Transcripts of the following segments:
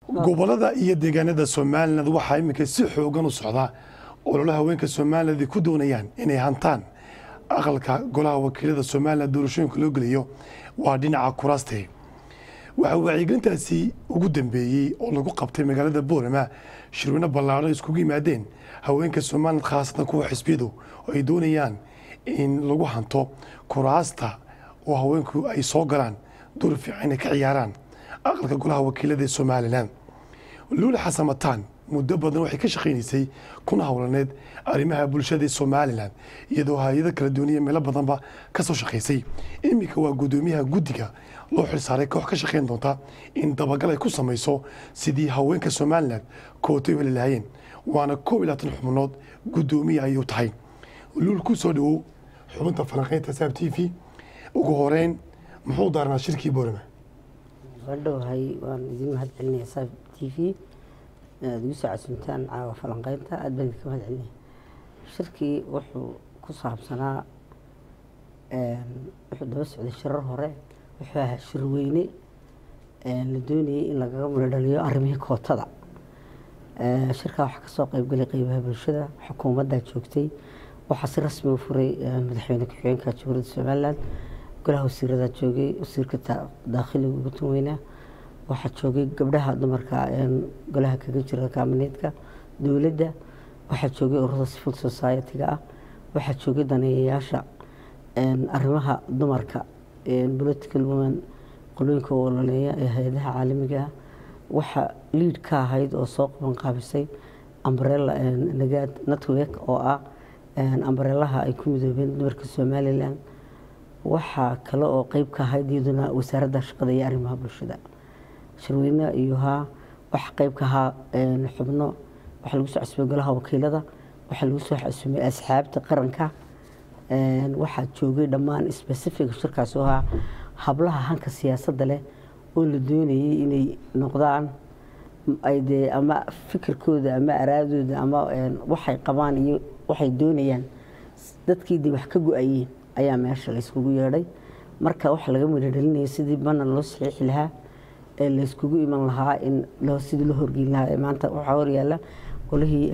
gobolada iyo deegaanada somalilan waxaa iminka si xoogan u socdaa ololo haweenka somaliland ay ku doonayaan inay hantaan aqalka golaha wakiilada somalilan doorashooyinka loo geliyo waa dhinaca kuraaste waxaa wacyigelintaasi ugu dambeeyey oo lagu qabtay magaalada boorama shirweyne ballaadhan iskugu yimaadeen haweenka somaliland khaasatan kuwa xisbiyadu oo ay doonayaan in lagu hanto kuraasta oo haweenku ay soo galaan door fiican ay ka ciyaaraan aqalka golaha wakiilada ee somalilan luula xasan mataan muddo badan waxay ka shaqaynaysay kuna howlaneed arrimaha bulshada ee somalilan iyadoo hay-ado kala duwaniya meelo badanba ka soo shaqaysay iminka waa guddoomiyaha guddiga loo xilsaaray koox ka shaqayn doonta in dabagal ay ku samayso sidii haweenka somalilan kootay u heli lahaayeen waana koob iyo labaatan xubnood guddoomiya ayuu tahay luul ku soo dhawow xubinta falanqaynta saab t v ugu horeyn muxuu daarnaa shirkii boorama wadhowahay waan idin mahad celinaya saab t v inaad igu soo casuntaan caawa falanqeynta aad baan idinka mahad celinaya shirkii wuxuu ku saabsanaa wuxuu daba socday shirar hore wuxuu ahaa shirweyne la doonayay in lagaga muladhaliyo arrimihii kootada shirkaa waxaa kasoo qeybgalay qeybaha bulshada xukuumaddaa joogtay waxaa si rasmi u furay madaxweyne ku-xigeenka jamhuuriyadda somaliland golaha wasiiradaa joogay wasiirka daakhiliga ugu tan weynaa waxaa joogay gabdhaha dumarka golaha kaga jira kaamineedka dowladda waxaa joogay ururada civil society-ga ah waxaa joogay daneeyayaasha arrimaha dumarka political women qolooyinka u ololeeya ee hay-adaha caalamiga ah waxaa liid ka ahayd oo soo qaban qaabisay ambrella nagaad network oo ah ambrelaha ay ku midoobeen dumarka somalilan waxaa kale oo qeyb ka ahayd iyaduna wasaaradda shaqada iyo arrimaha bulshada shirweyne iyuhaa waxaa qeyb ka ahaa xubno waxaa lagu soo cusubay golaha wakiilada waxaa lagu soo cusubay asxaabta qaranka waxaa joogay dhammaan specific shirkaas oo ahaa hablaha hanka siyaasadda leh oo la doonayay inay noqdaan ay dee ama fikirkooda ama araadooda ama waxay qabaan iyo waxay doonayaan dadkiidii wax ka go-ayeen ayaa meesha layskugu yeedhay marka waxa laga midhodhalinaya sidii banan loo saxiixi lahaa ee layskugu iman lahaa in sidii loo horgeyn lahaa maanta waxaa horyaala golihii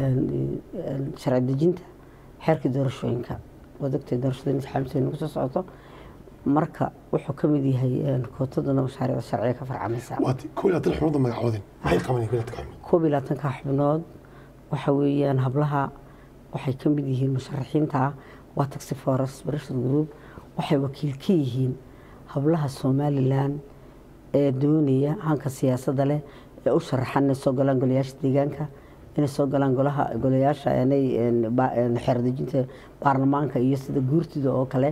sharci dejinta xeerkii doorashooyinka waad ogtay doorashada intixaamsa nagu soo socoto marka wuxuu ka mid yahay kootaduna mashaariicda sharciga ka farcamaysa koob iyo labaatan xubnood magacoodin maxay qabanayeen koob iyo labaatan xubnood koob iyo labaatanka xubnood waxa weeyaan hablaha waxay ka mid yihiin musharaxiinta ah waa taxi forest breshal group waxay wakiil ka yihiin hablaha somalilan ee doonaya hanka siyaasadda leh ee u sharaxan inay soo galaan golayaasha deegaanka inay soo galaan golaha golayaasha inay xeerdejinta baarlamaanka iyo sida guurtida oo kale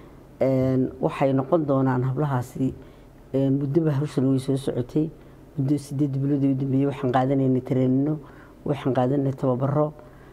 waxay noqon doonaan hablahaasi muddoba hawshan way soo socotay muddo sideed bilood u dambeeyey waxaan qaadanaynay tareenino waxaan qaadanay tababaro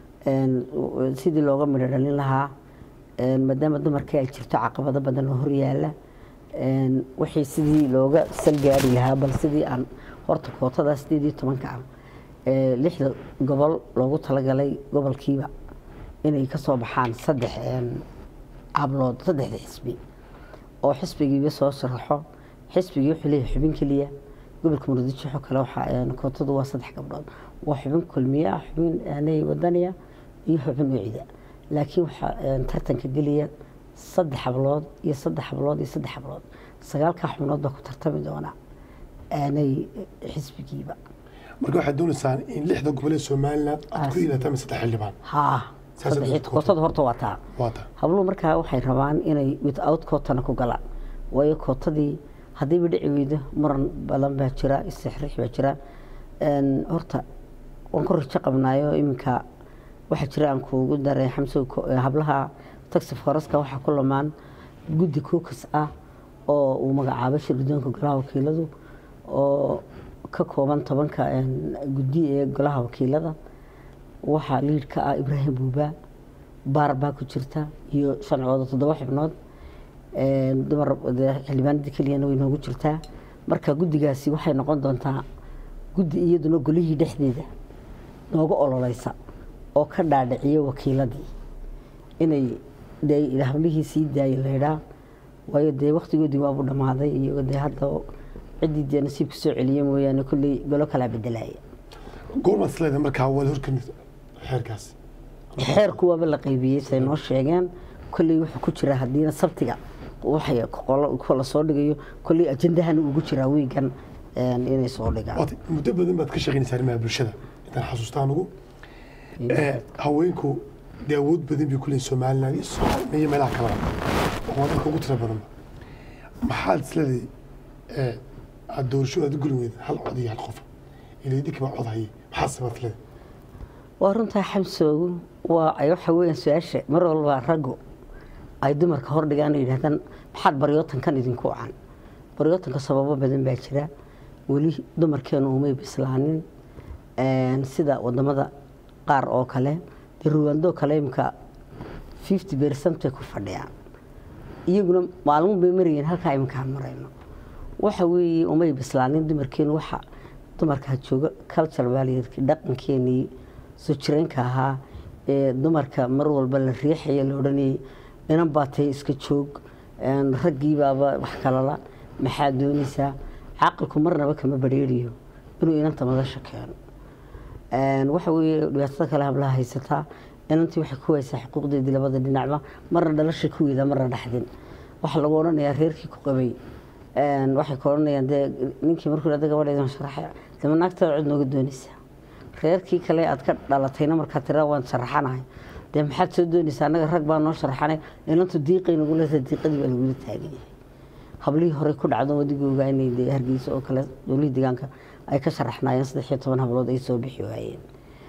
sidii looga midho dhalin lahaa maadaama dumarkii ay jirto caqabado badan oo horyaala wixii sidii looga salgaari lahaa bal sidii aan horta kootada sideed iyo tobanka ah lixda gobol loogu talagalay gobolkiiba inay kasoo baxaan saddex hablood saddexda xisbi oo xisbigiiba soo sharaxo xisbigii wuxuu leeyahay xubin keliya gobolka murudijo kale waxaa kootadu waa saddex gabdhood waa xubin kulmiye ah xubin aanay wadaniya iyo xubin wicida laakiin waxaa tartanka geliya saddex hablood iyo saddex hablood iyo saddex hablood sagaalkaa xubnood baa ku tartami doona aanay xisbigiiba marka waxaad doonaysaan in lixda gobol ee somaliland aad ku ilataan saddex xildhibaan haa kootada horta waa taa waa taa habluhu markaa waxay rabaan inay without kootana ku galaan waayo kootadii haddiiba dhici weydo muran badan baa jira istixriix baa jira horta waan ku rajo qabnaayo iminka waxaa jira aan kuugu daray xamso hablaha taxi foreska waxaa ku lamaan guddi kookas ah oo uu magacaabay shirgudoonka golaha wakiiladu oo ka kooban tobanka guddi ee golaha wakiilada waxaa liid ka ah ibraahim buuba baar baa ku jirta iyo shancooda toddoba xubnood dumar xildhibaanadii keliyana way noogu jirtaa marka guddigaasi waxay noqon doontaa guddi iyaduna golihii dhexdeeda nooga ololeysa oo ka dhaadhiciyo wakiiladii inay hablihii sii daayay laydhaa waayo dee waktigoodii waabu dhammaaday iyo dee hadda ciddii dee nasiibka soo celiya mooyaane kolley golo kalaa bedelaya goormaad is leedahay markaa waad horkani xeerkaasi xeerku waaba la qaybiyey say noo sheegeen kolley wuxuu ku jiraa haddiina sabtiga waxay qolo la soo dhigayo kolley ajandahana ugu jiraa wiigan een, inay soo dhigaan waata muddo badan baad ka shaqaynaysaa arrimaha bulshada intaan xasuustaa anugu Eh, haweenku dee awood badan bay ku leeyihin somaliland iyo Soomaaliya iyo meelaha kaleba oo waa dalka ugu tira badanba maxaad is leedahay eh, aad doorasho aad u guli weyda hal cod iyo hal qof ilaa idinka baa cod hayay maxaa sabaad leedahay waa runtaa xamsoogu waa ay waxa weeyaan su-aasha mar walba raggu ay dumarka hordhigaan oo yidhahdaan maxaad baryootankan idinku wacan baryootanka sababo badan baa jira weli dumarkeenu umay bislaanin Een, sida wadamada qaar oo kale dee ruwaandoo kale imka fifty percent bay ku fadhiyaan iyaguna maalmo bay marayeen halkaa iminkaan marayno waxa weeye umay bislaanin dumarkeenu waxa dumarkaa jooga culture baa layidhi dhaqankeenii soo jireenka ahaa ee dumarka mar walba la riixaya la odhanayay inan baa tahay iska joog een, raggii baaba wax kalala maxaa doonaysaa caqilku marnaba kama badheeriyo inuu inanta madasha keeno Een, waxa weeye dhibaatada kale hablaha haysataa inantii waxay ku haysaa xuquuqdeedii labada dhinacba marna dhalasha ku weeda marna dhaxdin waxaa lagu odhanayaa reerkii ku qabay Een, waxay ku odhanayaan dee ninkii markuu ada gabadheedan sharaxay dama naagtada cod nooga doonaysaa reerkii kale aad ka dhalatayna markaa tira waan sharaxanahay dee maxaad soo doonaysaa annaga rag baa noo sharaxanay inantu diiqay nagu leedahay diiqadii baa lagula taagan yahay hablihii hore ku dhacdo wadigooga inay dee hargeysa oo kale dowlihii deegaanka ay ka sharaxnaayeen saddex iyo toban hablood ay soo bixi waayeen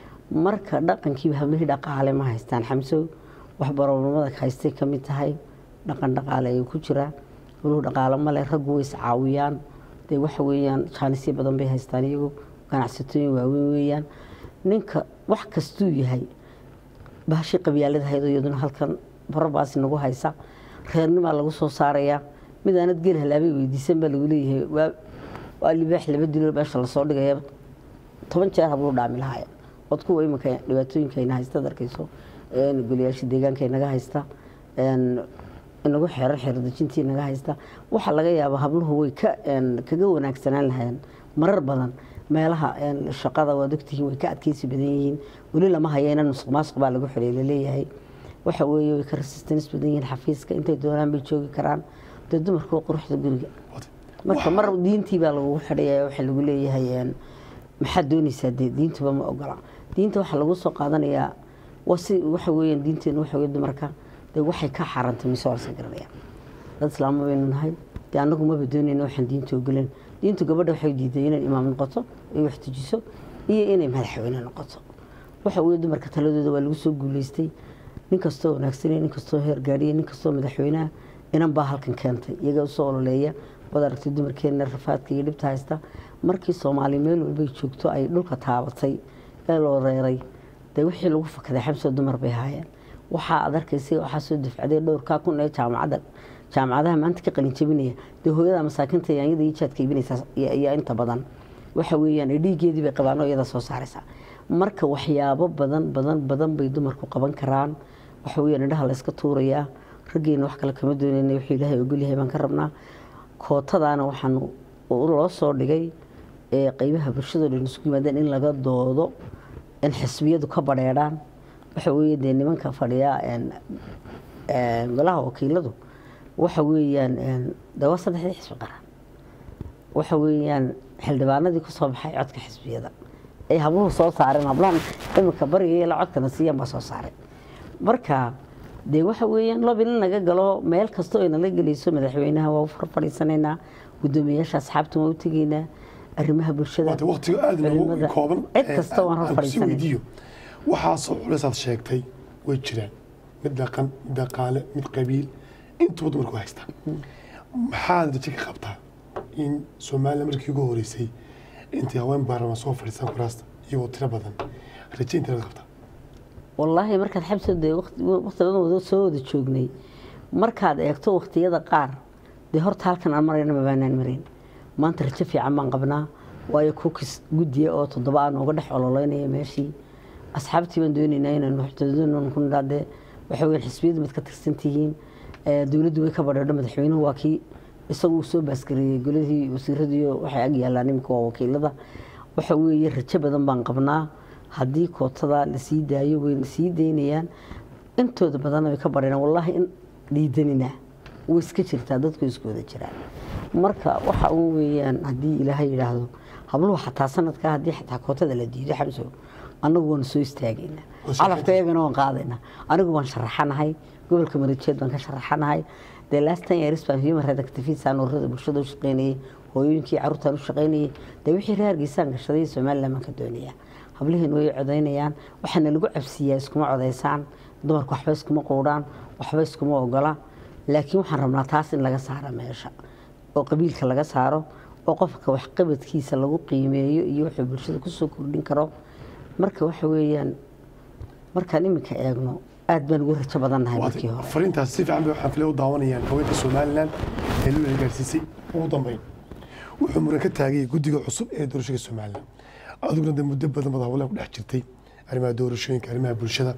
marka dhaqankiiba hablihii dhaqaale ma haystaan xamsow wax baroblamada haystay ka mid tahay dhaqan dhaqaale ayuu ku jiraa walow dhaqaale male raggu way iscaawiyaan dee waxa weeyaan jaanisyo badan bay haystaan iyagu ganacsatooyin waaweyn weeyaan ninka wax kastuu yahay bahashii qabyaalada hayd oo iyaduna halkan barabaasi nagu haysa reernimaa lagu soo saarayaa mid aanad geel halaabay weydiisan baa lagu leeyahay waa waa libaax laba dilo meesha lasoo dhigaya toban jeer habluu dhaami lahaaya od kuwa iminka dhibaatooyinka ayna haysta ad arkayso een, goliyaasha deegaanka inaga haysta een, inagu xeerar xeerdejintii inaga haysta waxaa laga yaabaa habluhu way ka een, kaga wanaagsanaan lahayeen marar badan meelaha een, shaqada waad ogtihiin way ka adkeysi badan yihiin weli lama hayayna musuq maasuq baa lagu xidhay laleeyahay waxa weeye way ka resistance badan yihiin xafiiska intay doonaan bay joogi karaan dee dumarku waa quruxda guriga Waata. marka mar diintii baa lagu xidhaya waxaa lagu leeyahay een, maxaad doonaysaa dee diintuba ma ogola diinta waxaa lagu soo qaadanayaa waa si waxa weeyaan diinteenu waxa weye dumarka dee waxay ka xaarantay mise waa laska garanaya dad islaamo baynu nahay dee annagu maba doonayna waxaan diinta ogolen diintu gabadha waxay diiday inay imaam noqoto ay wax tujiso iyo inay madaxweyne noqoto waxa weeye dumarka taladooda waa lagu soo guuleystay nin kastoo wanaagsanaya nin kastoo heer gaadhiya nin kastoo madaxweynaha inan baa halkan keentay iyaga usoo ololeeya waad aragtay dumarkeena rafaadka iyo dhibta haysta markii soomaali meel walbay joogto ay dhulka taabatay ee loo reeray dee wixii lagu fakaday xamsoo dumar bay haayeen waxaa ad arkaysay waxaa soo dafcaday dhowrkaa kun ee jaamacadda jaamacadaha maanta ka qalin jabinaya dee hooyada masaakinta yaanyada iyo jaadka iibinaysaa iyo iyo inta badan waxa weeyaan ee dhiiggeedii bay qabaan oo iyada soo saaraysaa marka waxyaabo badan badan badan bay dumarku qaban karaan waxa weeyaan indhaha la iska tuurayaa raggeena wax kale kama doonayna wuxuu ilaahay ogolyahay baan ka rabnaa kootadaana waxaan loo soo dhigay ee qeybaha bulshadoo dhan isugu yimaadeen in laga doodo in xisbiyadu ka badheedhaan waxa weeye dee nimanka fadhiya een, een, golaha wakiiladu waxa weeyaan een, dee waa saddexdii xisbi qaran waxa weeyaan xildhibaanadii ku soo baxay codka xisbiyada ay habluhu soo saareen hablahan iminka bariga la codkana siiyaan baa soo saaray marka dee waxa weeyaan lob in laga galo meel kastoo ay nala gelayso madaxweynaha waa u farfadhiisanaynaa guddoomiyaasha asxaabta waa u tegaynaa arrimaha bulshada waata waqtiga aad noogu culimada, kooban cid ee kasta waan aan hor kusii fadhiisanay weydiiyo waxaasoo culaysaad sheegtay way jiraan mid dhaqan mid dhaqaale mid qabiil intuba dumarku haystaan maxaad rajo ka qabtaa in soomaaliya markii ugu horeysay intay haween baarlamaan soo fadhiistaan kuraasta iyagoo tiro badan rajo intee laga qabtaa wallaahi markaad xabsa dee waqti waqti badan wada soo wada joognay markaad eegto waqtiyada qaar dee horta halkan aan marayna mabaanaan marayn maanta rajo fiican baan qabnaa waayo kukis guddiya oo toddoba aan uga dhex ololeynaya meeshii asxaabtii baan doonaynaa inaynu waxtoodan ku nidhahdee waxa weeyaan xisbiyadu mid ka tirsan tihiin ee dowladdu way ka badheedho madaxweynuhu waa kii isagu uu soo baasgareeyey goladii wasiiradii waxay ag yaalaan iminka waa wakiilada waxa weeye rajo badan baan qabnaa haddii kootada la sii daayo wayna sii daynayaan intooda badanna way ka bareenaan wallaahi in dhiidanina way iska jirtaa dadku isku wada jiraan marka waxa uu weeyaan haddii ilaahay yidhaahdo habluhu xataa sanadkaa haddii xataa kootada la diido xamso annagu waanu soo istaagaynaa calafka iyagana waan qaadaynaa anigu waan sharaxanahay gobolka marajeed baan ka sharaxanahay dee last ten years baan human rights activist aan ururada bulshada u shaqaynayay hooyooyinkii carruurtaan u shaqaynayay dee wixii reer hargeysaan gashaday somaliland baan ka doonayaa hablihiin way codaynayaan waxaana lagu cabsiiyaa iskuma codaysaan dumarku waxba iskuma quudhaan waxba iskuma ogola laakiin waxaan rabnaa taas in laga saaro meesha oo qabiilka laga saaro oo qofka waxqabadkiisa lagu qiimeeyo iyo wuxuu bulshada kusoo kordhin karo marka waxa weeyaan markaan iminka eegno aad baan ugu rajo badannahay markii hore fariintaas si fiican bay waxaan filay u daawanayaan haweenka somalilan ee loo gaarsiisay ugu dambeyn wuxuu muran ka taagayay guddiga cusub ee doorashada somalilan adiguna de muddo badan baad hawlaha ku dhex jirtay arrimaha doorashooyinka arrimaha bulshada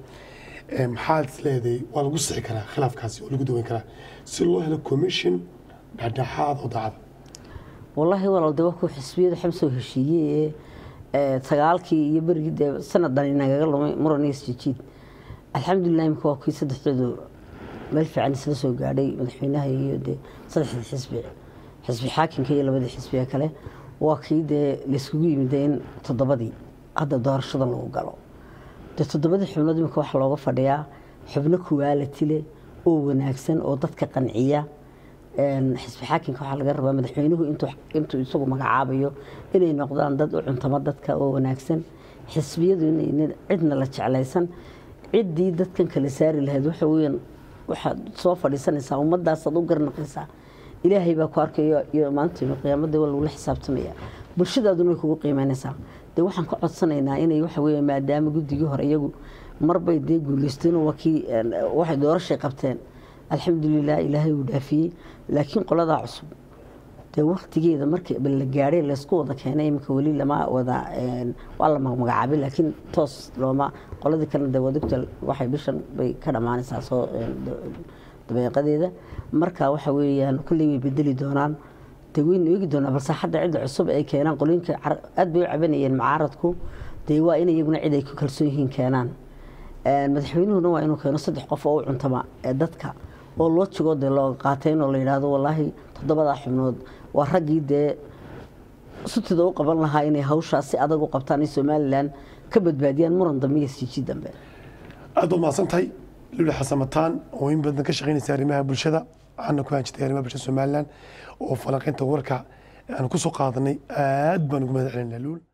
maxaad is leedahay waa lagu sixi karaa khilaafkaasi oo lagu daweyn karaa si loo helo commission dhexdhexaad oo daacada wallaahi walaal de wakuu xisbiyadu xamsoo heshiiyey ee sagaalkii iyo berigii dee sanadan inagaga lumay muran iyo isjijiid alxamdulilah imika waa kuwii saddexdoodu meel fiican isla soo gaadhay madaxweynaha iyo dee saddexdii xisbi xisbi xaakimka iyo labadii xisbiga kale waa kii dee layskugu yimid in toddobadii hadda doorashadan lagu galo dee toddobadii xubnood imika waxaa looga fadhiyaa xubno kuwaalati leh oo wanaagsan oo dadka qanciya xisbi xaakimka waxaa laga rabaa madaxweynuhu intuu isagu magacaabayo inay noqdaan dad u cuntamo dadka oo wanaagsan xisbiyadu inaynan cidna la jeclaysan ciddii dadkan kala saari lahayd waxa weeyaan waxaad soo fadhiisanaysaa ummadaasaad u garnaqaysaa ilaahay baa ku arkayo iyo maanta qiyaamada waa lagula xisaabtamaya bulshadaaduna way kugu qiimeynaysaa dee waxaan ka codsanaynaa inay waxa weeye maadaama guddigii hore iyagu marbay dee guuleysteen waa kii waxay doorashay qabteen alxamdulilah ilaahay uu dhaafiyey laakiin qoladaa cusub dee waktigeeda markii la gaadhay laysku wada keenay iminka weli lama wada waa la magacaabay laakiin toos looma qoladii kalena dee wadugta waxay bishan bay ka dhammaanaysaa soo dabeeqadeeda marka waxa weeyaan kulley way bedeli doonaan dee waynu eegi doonaa balse hadda cidda cusub ay keenaan qolooyinka aad bay u cabanayeen macaaradku dee waa in iyaguna cid ay ku kalsoon yihiin keenaan madaxweynuhuna waa inuu keeno saddex qof oo u cuntama ee dadka oo loo jigoo dee looga qaatay inoo la yidhaahdo wallaahi toddobadaa xubnood waa raggii dee sutida u qaban lahaa inay hawshaas si adag u qabtaan in somalilan ka badbaadiyaan muran dambe iyo siiji dambe aad baad mahadsan tahay luli xasamataan oo in badan ka shaqaynaysa arrimaha bulshada waxaana ku hanjitay arrimaha bulshada somalilan oo falanqaynta warka aan ku soo qaadanay aad baan ugu mahad celinaa luul